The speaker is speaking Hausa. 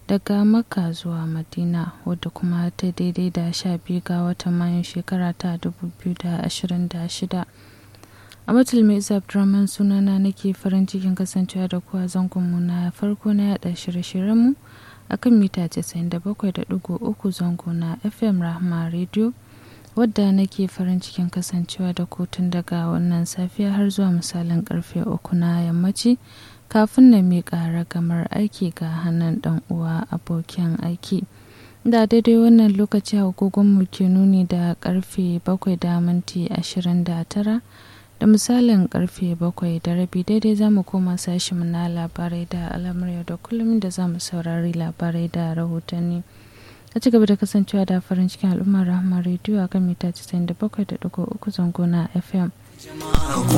daga makka zuwa madina wadda kuma ta daidai da sha biyu ga watan mayun shekara ta 2026 a matulmi isa abdurrahman sunana nake farin cikin kasancewa da kuwa zangonmu na farko na yada shirye-shiryenmu a kan mita 97.3 zango na fm rahma radio wadda nake farin cikin kasancewa da kotun daga wannan safiya har zuwa misalin karfe uku na yammaci kafin na miƙa ragamar aiki ga hannun ɗan uwa abokin aiki da daidai wannan lokaci agogonmu ke nuni da karfe bakwai da minti ashirin da tara da misalin karfe bakwai da rabi daidai za mu koma sashimu na labarai da al'amurya da kullum da za mu saurari labarai da rahotanni a ci gaba da kasancewa da farin cikin al'ummar rahama rediyo a kan mita 97.3 zango na fm